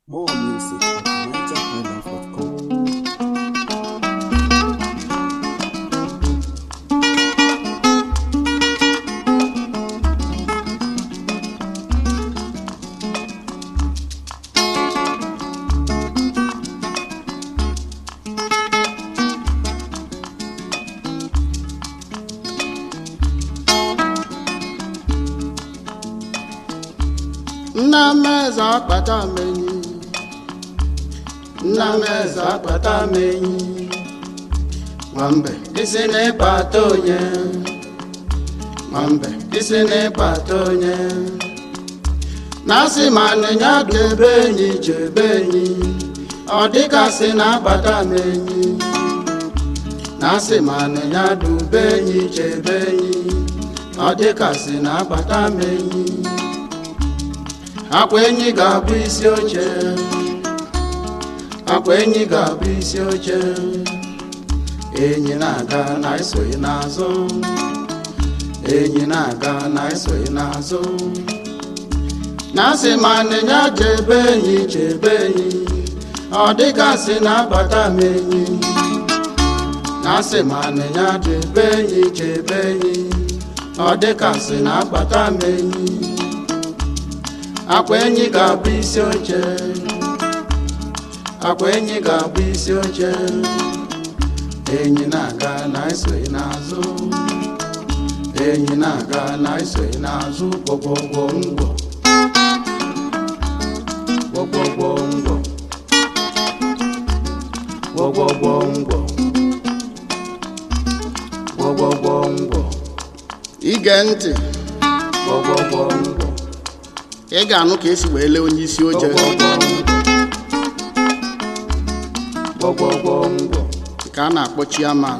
More music at nigerhighlife.com. nna m eze akpata m enyi nna m eze akpata m enyi nwambe isi n'ịkpata onye nwambe isi n'ịkpata onye na-asị ma nịnya debe enyi chebe enyi ọ dịgasị na-akpata m enyi na-asị ma nịnya dube enyi chebe enyi ọ dịgasị na-akpata m enyi akwa enyi ga-abụ isi oche akwa enyi ga-abụ isi oche enyi na-aga na esoghị n'azụ enyi na-aga na esoghị n'azụ na-asị ma nịnya chebe enyi chebe enyi ọ dịgasị na-abata m enyi na-asị ma nịnya chebe enyi chebe enyi ọ dịgasị na-akpata m enyi akwa enyi ga-abụ isi oche akwa enyi ga-abụ isi oche enyi na-aga na esoghị n'azụ enyi na-aga na esoghị n'azụ gwọgwọgwọ ngwọ gwọgwọgwọ ngwọ gwọgwọgwọ ngwọ gwọgwọgwọ ngwọ ige ntị gwọgwọgwọ ngwọ ị ga-anụ ka esi wee lee onye isi oche ka a na-akpọ chiaman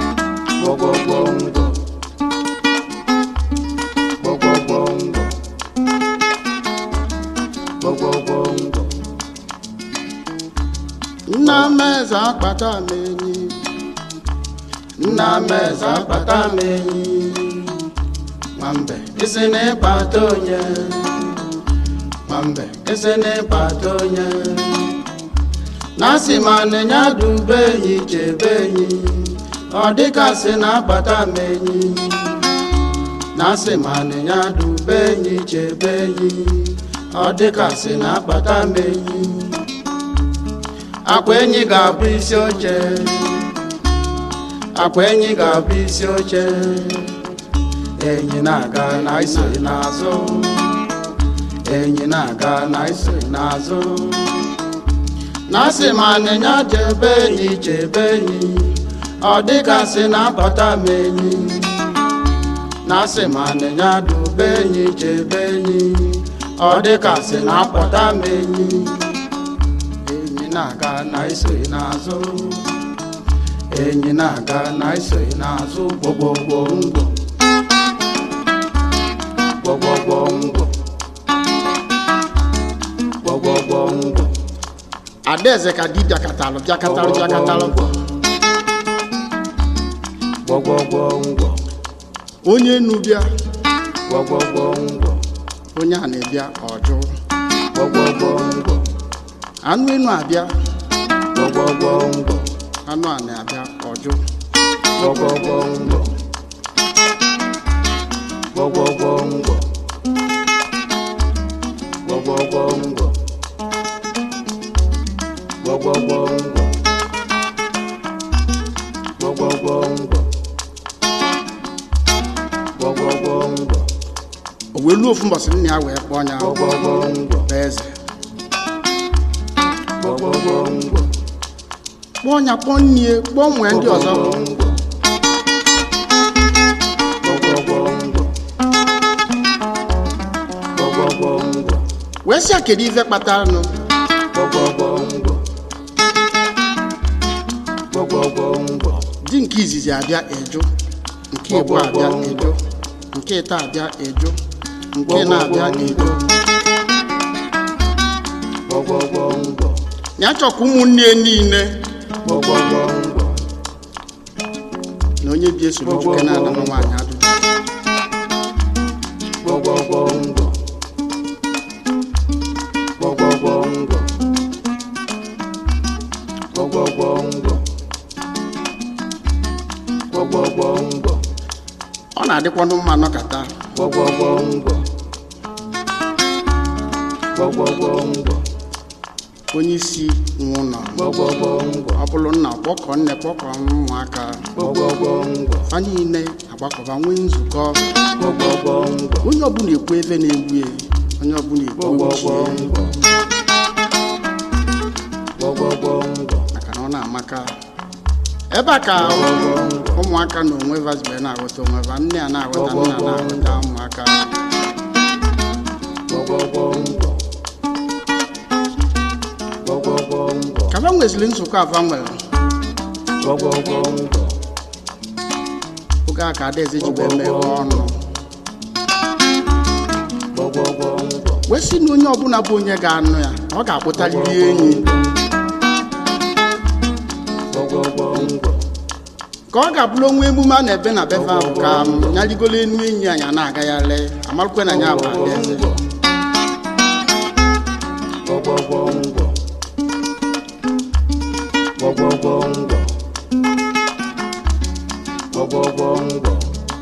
nna m eze akpata m enyi nna m eze akpata m enyi nwambe isi na-ịkpata onye nwambe isi na-ịkpata onye na-asị ma nịnya dube enyi chebe enyi ọ dịkasị na-akpata m enyi na-asị ma nịnya dube enyi chebe enyi ọ dịkasị na-akpata m enyi akwa enyi ga-abụ isi oche akwa enyi ga-abụ isi oche enyi na-aga na isoghị n'azụ enyi na-aga na isoghị n'azụ na-asị ma nịnya chebe enyi chebe enyi ọ dịgasị na-akpata m enyi na-asị ma nịnya dube enyi chebe enyi ọ dịgasị na-akpọta m enyi enyi na-aga na isoghị n'azụ enyi na-aga na isoghị n'azụ gbọgbọgbọ ngwọ gbọgbọgbọ ngwọ gbọgbọgbọ ngwọ adaeze ka di bịakatalụ bịakatalụ bịakatalụ Gwọgwọgwọ ngwọ, onye enu bịa gwọgwọgwọ ngwọ, onye a na-ebịa ọjụ gwọgwọgwọ ngwọ, anụ enu abịa gwọgwọgwọ ngwọ, anụ a na-abịa ọjụ gwọgwọgwọ ngwọ, gwọgwọgwọ ngwọ, gwọgwọgwọ ngwọ, gwọgwọgwọ ngwọ, gwọgwọgwọ ngwọ, gwọgwọgwọ ngwọ, o wee luo ofu mbọsị nna ya wee kpọọ ya gwọgwọgwọ ngwọ, bụ eze gwọgwọgwọ ngwọ. kpọọ ya kpọọ nnie kpọọ nwee ndị ọzọ wee sị ya kedu ife kpatara nụ di nke izizi abịa eju nke igbo abịa eju nke ịta abịa eju nke na-abịa eju ya chọkwa ụmụnne ya niile na onye bi esoro nwoke na-ada na nwaanyị adụ gwọgwọgwọ ngwọ gwọgwọgwọ ngwọ na-adịkwanụ mma nọkata gwọgwọgwọngwọ gwọgwọgwọngwọ onye isi nwe ụlọ gwọgwọgwọngwọ ọ bụrụ nna kpọkọ nne kpọkọ ụmụaka gwọgwọgwọngwọ fa niile agbakọba nwee nzukọ gwọgwọgwọngwọ onye ọbụla ekwu ebe na-egbu ya onye ọbụla ekwu uche ya, gwọgwọgwọngwọ gwọgwọgwọngwọ maka na ọ na-amaka ebe a ka ụmụaka na onwe vazibe na-aghọta onwe va nne a na-aghọta nna a na-aghọta ụmụaka gwọgwọgwọngwọ gwọgwọgwọngwọ ka va nweziri nzukọ ava nwere gwọgwọgwọngwọ oge a ka adaeze jibe meghe ọnụ gwọgwọgwọngwọ wee sị na onye ọbụla bụ onye ga-anụ ya ọ ga-akpụtarịrị enyi gwọgwọgwọngwọ ka ọ ga-abụrụ onwe emume a na-ebe na befe ahụ ka m nyarigolo enu enyi anyị a na-agagharị amarụkwe na ya bụ adaeze gwọgwọgwọngwọ gwọgwọgwọngwọ gwọgwọgwọngwọ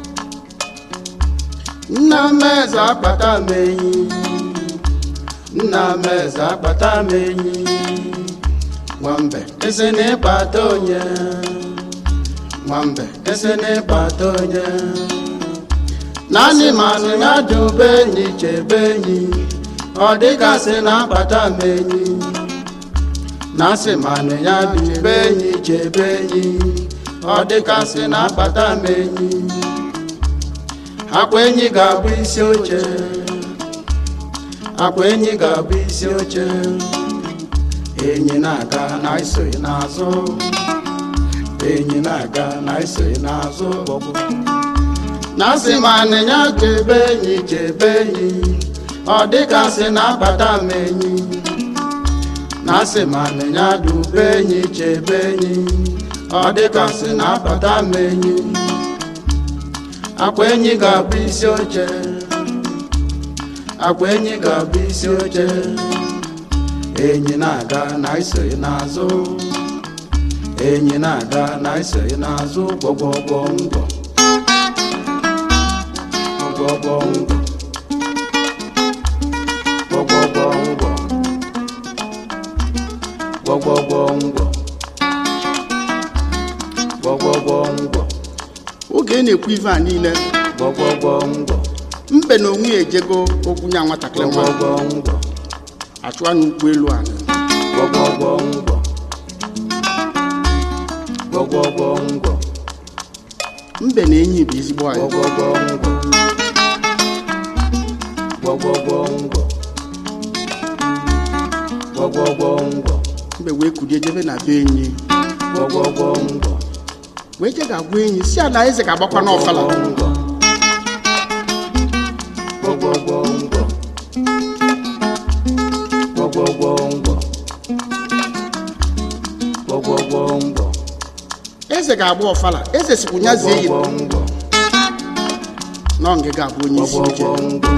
nna m eze akpata m enyi nna m eze akpata m enyi nwambe esi n'ịkpata onye nwambe esi n'ịkpata onye naanị manụ ya dube enyi chebe enyi ọ dịgasị na-akpata m enyi na-asị manụ ya dube enyi chebe enyi ọ dịgasị na-akpata m enyi akwa enyi ga-abụ isi oche akwa enyi ga-abụ isi oche enyi na-aga na isoghị n'azụ enyi na-aga na isoghị n'azụ na-asị ma anịnya chebe enyi chebe enyi ọ dịgasị na-akpata m enyi na-asị ma anịnya dube enyi chebe enyi ọ dịgasị na-akpata m enyi akwa enyi ga-abụ isi oche akwa enyi ga-abụ isi oche enyi na-aga na isoghị n'azụ enyi na-aga na isoghị n'azụ gwọgwọgwọ ngwọ gwọgwọgwọ ngwọ gwọgwọgwọ ngwọ gwọgwọgwọ ngwọ gwọgwọgwọ ngwọ oge ị na-ekwu ife a niile gwọgwọgwọ ngwọ mbe na onwe ya ejego okwu nya nwatakịrị nwa gwọgwọgwọ ngwọ achụwa n'ụkwụ elu ala gwọgwọgwọ ngwọ gwọgwọgwọ ngwọ mbe na enyi bụ ezigbo anyị gwọgwọgwọ ngwọ gwọgwọgwọ ngwọ gwọgwọgwọ ngwọ mbe wee kulie jebe na be enyi gwọgwọgwọ ngwọ wee je ga-agwa enyi si ala eze ga-agbakwa n'ọfala ngwọ gwọgwọgwọ ngwọ gwọgwọgwọ ngwọ gwọgwọgwọ ngwọ eze ga-agba ọfala eze sikwu nya zie yi gwọgwọgwọ ngwọ na ọ ga abụ onye isi oche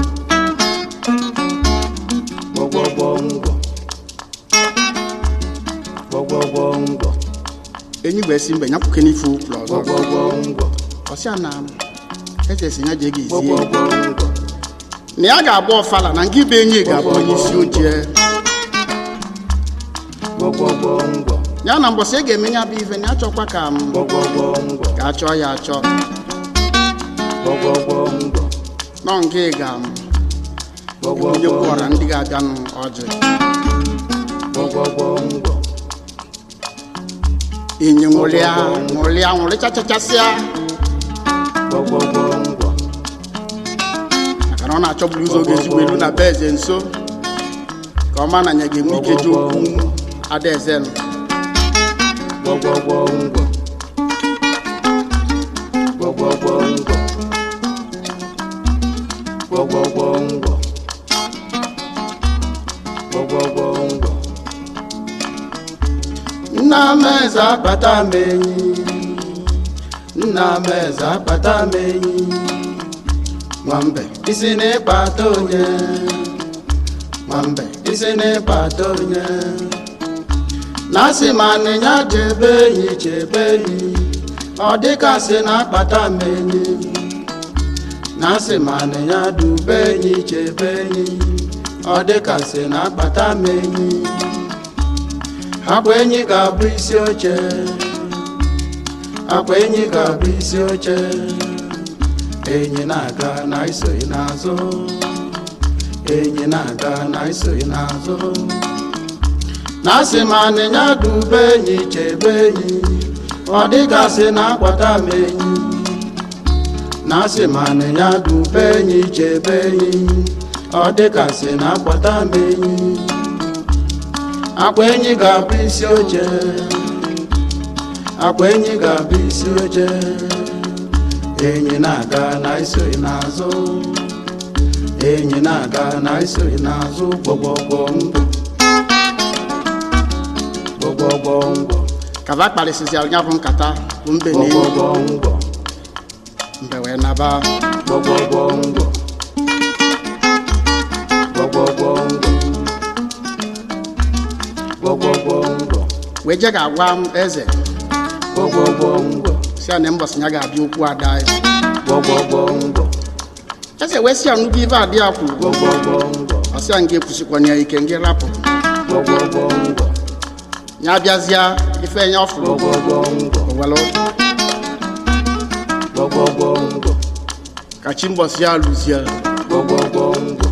gwọgwọgwọ ngwọ gwọgwọgwọ ngwọ enyi wee si mbe nyapụke n'ife ụkwụrụ ọzọ gwọgwọgwọ ngwọ ọsịa na eze si ya jee ga ezie gwọgwọgwọ ngwọ na ya ga-agba ọfala na nke ibe enyi ga-abụ onye isi oche gwọgwọgwọ ngwọ ya na mbọsị ị ga-eme ya bụ ife na ya chọkwa ka m gwọgwọgwọ ngwọ ka a chọọ ya achọ gwọgwọgwọ ngwọ nọ nke ga m onye gwọgwọgwọ kwụọra ndị ga-abịanụ ọjị gwọgwọgwọ ngwọ enyi nwụrịa nwụrịa nwụrịchachachasịa gwọgwọgwọ ngwọ maka na ọ na-achọburu ụzọ oge ezigbo elu na be eze nso ka ọ ma na ya ga-enwe ike ji okwu adaeze nụ gwọgwọgwọ ngwọ gwọgwọgwọ ngwọ gwọgwọgwọ ngwọ gwọgwọgwọ ngwọ nna m eze akpata m enyi nna m eze akpata m enyi nwambe isi n'ịkpata onye nwambe isi n'ịkpata onye na-asị ma anịnya chebe enyi chebe enyi ọ dịka sị na-akpata m enyi na-asị ma ya dube enyi chebe enyi ọ dịkasị na akpata m enyi akwa enyi ga-abụ isi oche akwa enyi ga-abụ isi oche enyi na-aga na isoghị n'azụ enyi na-aga na isoghị n'azụ na-asị ma anịnya dube enyi chebe enyi ọ dịgasị na akwata m enyi na-asị ma anịnya dube enyi chebe enyi ọ dịgasị na akwata m enyi akwa enyi ga-abụ isi oche akwa enyi ga-abụ isi oche enyi na-aga na isoghị n'azụ enyi na-aga na isoghị n'azụ gbọgbọgbọ mbọ gbọgbọgbọ mbọ kaba kparịsịsịara ya bụ nkata bụ mbe na enyi gbọgbọgbọ mbọ mbe wee naba gbọgbọgbọ mbọ gbọgbọgbọ mbọ gbọgbọgbọ mbọ wee je ga-agwa m eze gbọgbọgbọ mbọ si ya na mbọsị ya ga-abịa okwu ada ya gbọgbọgbọ mbọ eze wee si ya nnukwu ibe adị ya kwuru gbọgbọgbọ mbọ ọsị ya nga ekwusikwana ya ike nga rapụ gbọgbọgbọ mbọ ya bịazịa ife ya ọfụrụ gbọgbọgbọ mbọ owelu gbọgbọgbọ mbọ ka chi mbọsị ya lụzie gbọgbọgbọ mbọ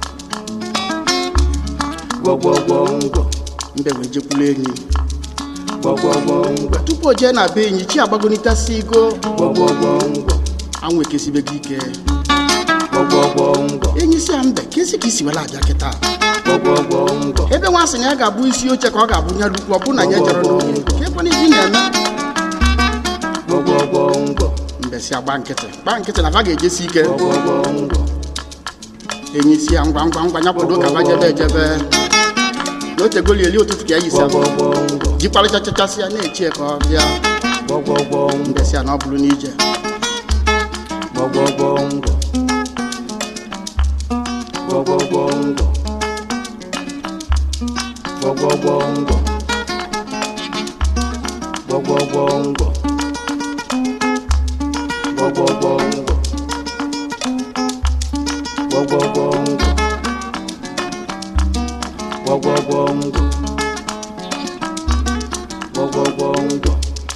gbọgbọgbọ mbọ mbe wee jekwuru enyi gbọgbọgbọ mbọ tupu o jee na be enyi chi agbagonitasi igo gbọgbọgbọ mbọ anwụ ekesibego ike gbọgbọgbọ mbọ enyi si ya mbe kesi ka isi wela abịa kịta gbọgbọgbọ mbọ ebe nwa sị na ya ga-abụ isi oche ka ọ ga-abụ nya lukwu ọ bụ na ya jere n'oge ka ekwana ibi na-eme gbọgbọgbọ mbọ mbe si agba nkịtị gba nkịtị na va ga-ejesi ike gbọgbọgbọ mbọ enyi si ya ngwa ngwa ngwa ya kwado ka va jebe ejebe na otegoli eli ụtụtụ ka ya yisi abụ gbọgbọgbọ mbọ jikparịchachachasị ya na-echie ka ọ bịa gbọgbọgbọ mbọ mbe si ya na ọ bụrụ n'ije gbọgbọgbọ mbọ gbọgbọgbọ mbọ gbọgbọgbọ mbọ gbọgbọgbọ mbọ gbọgbọgbọ mbọ gbọgbọgbọ mbọ gbọgbọgbọ mbọ gbọgbọgbọ mbọ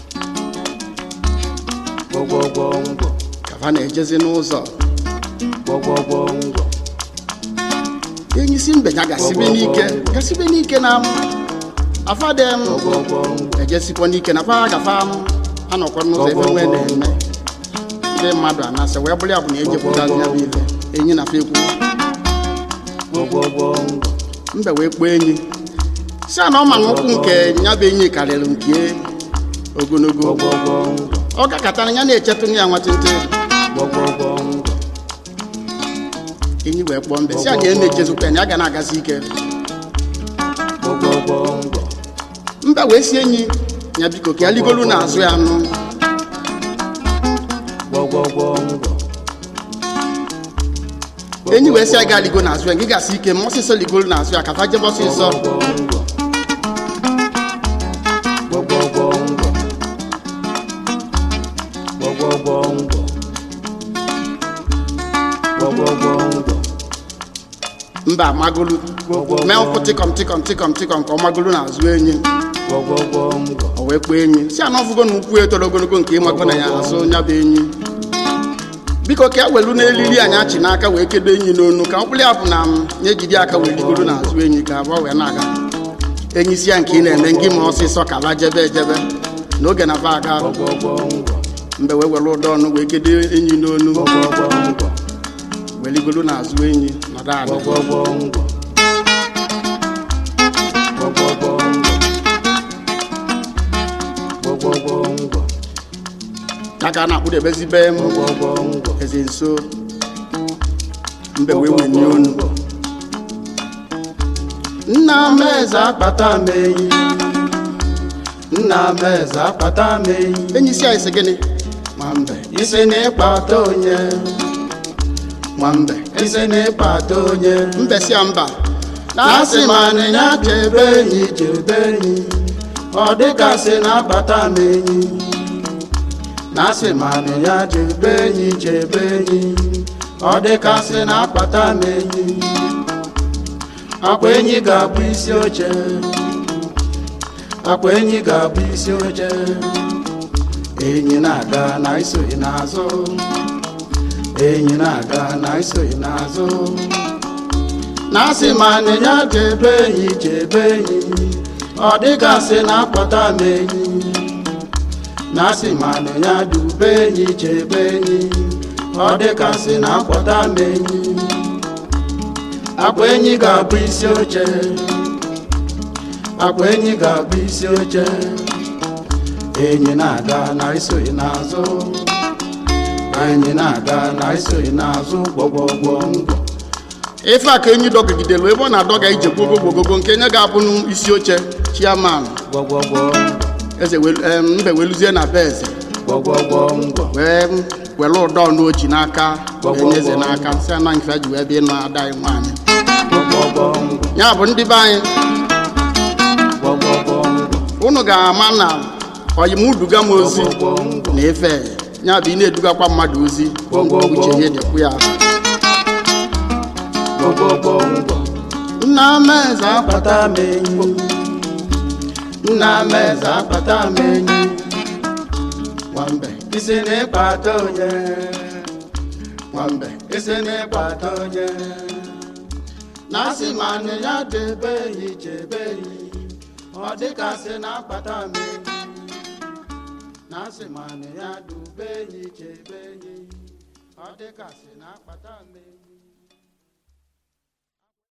gbọgbọgbọ mbọ ka va na-ejezi n'ụzọ gbọgbọgbọ mbọ enyi si mbe ya gasibe n'ike gasibe n'ike na m afadem gbọgbọgbọ mbọ ejesikwa n'ike na fa gafa m anọkwa n'ụzọ ebe nwee na-eme ndị mmadụ anasị wee bụrụ ya bụ na ejepụtazi ya bụ ife enyi na fa ekwu gbọgbọgbọ mbọ mbe wee kpọọ enyi si a na ọ ma na ụkwụ nke ya bụ enyi karịrị nke ogologo gbọgbọgbọ mbọ ọ gakọtara ya na-echetụ ya nwatịntị gbọgbọgbọ mbọ enyi wee kpọọ mbe si anyị na-echezikwa ya na ya ga na-agazi ike gbọgbọgbọ mbọ mbe wee si enyi ya biko ka ya ligolu n'azụ ya nụ gbọgbọgbọ mbọ enyi wee si ya gaa ligo n'azụ ya gị gasị ike ma ọsịsọ ligolu n'azụ ya ka fa jebe ọsịsọ gbọgbọgbọ mbọ gbọgbọgbọ mbọ gbọgbọgbọ mbọ mba amagolu mee ụkwụ tịkọm tịkọm tịkọm tịkọm ka ọ magolu n'azụ enyi gbọgbọgbọ mbọ o wee kpọọ enyi si anọ ọfụgo na ukwu etoro ogologo nke ịmago na ya azụ ya bụ enyi biko ka e welu n'elili anyị achị n'aka wee kedo enyi n'onu ka mkpụrụ ya bụ na m nye jide aka wee ligoro n'azụ enyi ka abụọ wee na-aga enyi si ya nke ị na-eme ngị ma ọsịsọ ka la jebe ejebe n'oge na va aga gbọgbọgbọ mbọ mgbe wee were ụdọ ọnụ wee kedo enyi n'onu gbọgbọgbọ mbọ wee ligoro n'azụ enyi nọdụ ala gbọgbọgbọ mbọ gbọgbọgbọ mbọ gbọgbọgbọ mbọ ya ka a na-akpụdebezibe m gbọgbọgbọ mbọ eze nso mbe wee wenye onu nna m eze akpata m enyi nna m eze akpata m enyi enyi si anyị sị gịnị ma mbe isi na ịkpata onye ma mbe isi na ịkpata onye mbe si ya mba na-asị ma anịnya chebe enyi chebe enyi ọ dịgasị na-akpata m enyi na-asị ma anịnya chebe enyi chebe enyi ọ dịkasị na-akpata m enyi akwa enyi ga-abụ isi oche akwa enyi ga-abụ isi oche enyi na-aga na isoghị n'azụ enyi na-aga na isoghị n'azụ na-asị ma anịnya chebe enyi chebe enyi ọ dịgasị na-akpata m enyi na-asị ma anịnya dube enyi chebe enyi ọ dịgasị na-akpọta m enyi akwa enyi ga-abụ isi oche akwa enyi ga-abụ isi oche enyi na-aga na isoghị n'azụ enyi na-aga na isoghị n'azụ gbọgbọgbọ ngwọ ife a ka enyi dọgidelu ebe ọ na-adọga ije gbogogogogo nke nye ga-abụ n'isi oche chiaman gbọgbọgbọ eze welu- em, mbe weluzie na be eze gbọgbọgbọ ngwọ wee were ụdọ n'oji n'aka wee nye eze n'aka si ana nke ji wee bịa ịnụ ada anyị nwaanyị gbọgbọgbọ ngwọ ya bụ ndị be anyị gbọgbọgbọ ngwọ unu ga-ama na oyimuduga m ozi gbọgbọgbọ ngwọ na ife ya bụ ị na-edugakwa mmadụ ozi uche ya dịkwu ya gbọgbọgbọ ngwọ nna m eze akpata akpata m enyi nna m eze akpata m enyi nwambe isi n'ịkpata onye nwambe isi n'ịkpata onye na-asị ma nị ya debe enyi chebe enyi ọ dịkasị na-akpata m enyi na-asị ma nị ya dube enyi chebe enyi ọ dịkasị na-akpata m enyi